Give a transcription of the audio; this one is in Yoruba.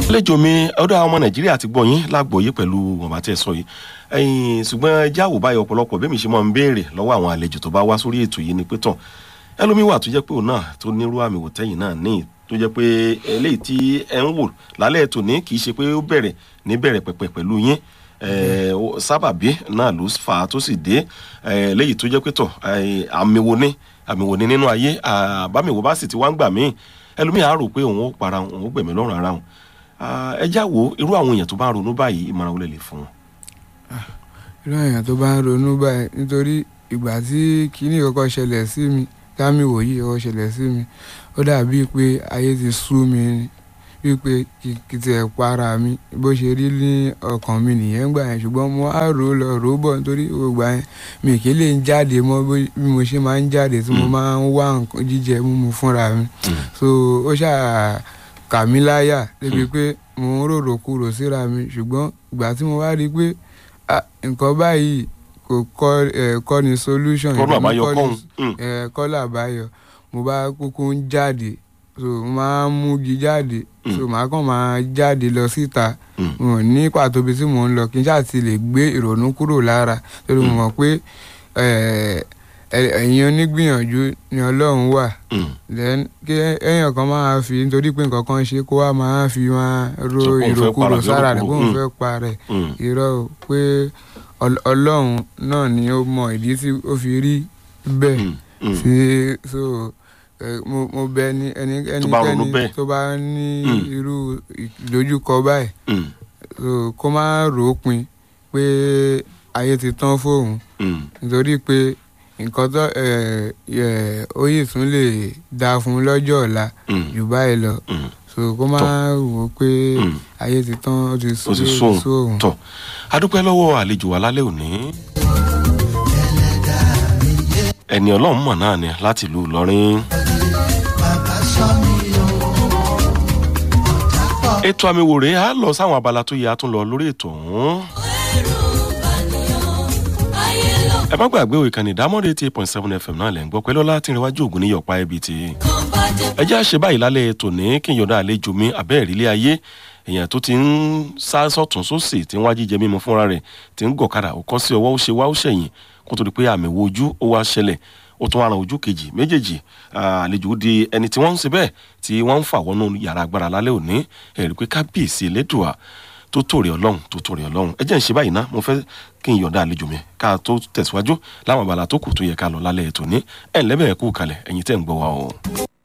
àlejò mi ọ̀dọ̀ àwọn ọmọ nàìjíríà ti gbọ́ yín lágbòye pẹ̀lú wọn bá tẹ̀ sọ yìí ẹ̀yìn ṣùgbọ́n ẹjẹ́ àwòbáyọ ọ̀pọ̀lọpọ̀ bẹ́ẹ̀ mi ṣe máa ń béèrè lọ́wọ́ àwọn àlejò tó bá wá sórí ètò yìí ni pé tán ẹlòmíì wà tó jẹ́ pé òun náà tó nírú àmì wò tẹ́yìn náà ní tó jẹ́ pé eléyìí tí ẹ ń wò lálẹ́ ètò ní kì í ṣe pé ó bẹ̀rẹ̀ ní bẹ̀rẹ̀ pẹ̀pẹ̀ pẹ̀lú yín sábàbí náà ló fà á tó sì dé léyìí tó jẹ́ pé tọ̀ àmì wo ni àmì wo ni nínú ayé àbámi wo bá sì ti wá ń gbà míì ẹlòmíì á rò pé òun ó para òun ó gbẹ̀mí lọ́rùn ara òun ẹ já wo irú àwọn èèyàn tó bá ń ronú báyìí ìmọ̀ràn wọlé lè fún wọn. irú àwọn èèyàn tó bá ń ronú báyìí nítorí ìgbà tí kinní kọ́kọ́ ṣẹlẹ̀ sí mi támì wòyí kọ́kọ́ ṣẹlẹ̀ sí mi ó dàbíi pé ayé ti sú mi ni wípé kì tiẹ̀ para mi bó ṣe rí ní ọkàn mi nìyẹn gbà yẹn ṣùgbọ́n mo á rò ó lọ rò ó bọ̀ nítorí gbogbo yẹn mi kì í lè ń jáde mọ́ bí mo ṣe máa ń jáde tí mo máa ń wá nǹkan jíjẹ mímu fúnra mi so ó ṣáà kà mí láyà débi pé mo ń rorò kúrò síra mi ṣùgbọ́n ìgbà tí mo wá rí i pé nǹkan báyìí kò kọ́ ni solution kọ́lá àbáyọ kọ́hún kọ́lá àbáyọ mo bá kúkú ń jáde so mo máa ń múgi jáde so màá kàn máa jáde lọ síta mo ní pàtó bí tí mò ń lọ kí n ṣáà ti lè gbé ìrònú kúrò lára torí mo mọ̀ pé ẹ̀yin onígbìyànjú ni ọlọ́run wà then kí èèyàn kan máa fi nítorí pé nǹkan kan ṣe kó wá máa fi máa ro ìròkúrò sára rẹ̀ kóun fẹ́ pa rẹ̀ irọ́ pé ọlọ́run náà ni ó mọ ìdí tí ó fi rí bẹ́ẹ̀ sí so mo mo bẹ ní ẹnikẹ́ni tó bá ní irú ìdojúkọ báyìí so kó má rò ó pin pé ayé ti tán fóun nítorí pé nǹkan tó oyè tún lè dáa fún lọ́jọ́ ọ̀la jù báyìí lọ so kó má wò ó pé ayé ti tán ó ti sóhun. tọ adúpẹ́ lọ́wọ́ àlejò wa lálẹ́ òní ẹni ọlọ́run mọ̀ náà ni láti ìlú ìlọrin. ètò àmì wò rèé á lọ sáwọn abala tó yẹ á tún lọ lórí ètò ọ̀hún. ẹ má gbàgbé ìkànnì ìdámọ́rẹ́ eighty eight point seven fm náà lẹ̀ ń gbọ́ pẹ́lú ọlá tí ń rẹwájú ògùn ní yọ̀pá ẹbí ti. ẹ jẹ́ àṣẹ báyìí lálẹ́ ètò ní kí n yọ̀dá àlejò mi abẹ́ ìrírí ayé èèyàn tó ti ń sá sọ̀tún sósì tí ń wá jíjẹ mímu fúnra rẹ̀ tí ń gọ̀kadà ó kọ́ sí ọwọ́ ó ṣe wá ó ṣẹ̀yìn kó tó di pé àmì wo ojú ó wá ṣẹlẹ̀ ó tún ara ojú kejì méjèèjì àlejò di ẹni tí wọ́n ń ṣe bẹ́ẹ̀ tí wọ́n ń fà wọnú yàrá agbára lálẹ́ òní ẹ̀rí pé kábíyèsí elédùà tó tòrè ọlọ́run tó tòrè ọlọ́run ẹ jẹ́ ń ṣe báyìí ná mo fẹ́ kí n yọ̀ǹda àlejò mi ká tó tẹ̀síwájú láwọn abala tó kù tó yẹ ká lọ lálẹ́ ètò ní ẹ̀ ńlẹ́bẹ̀ẹ́ kú kalẹ̀ ẹ̀yin tẹ́ ń gbọ́ wa o.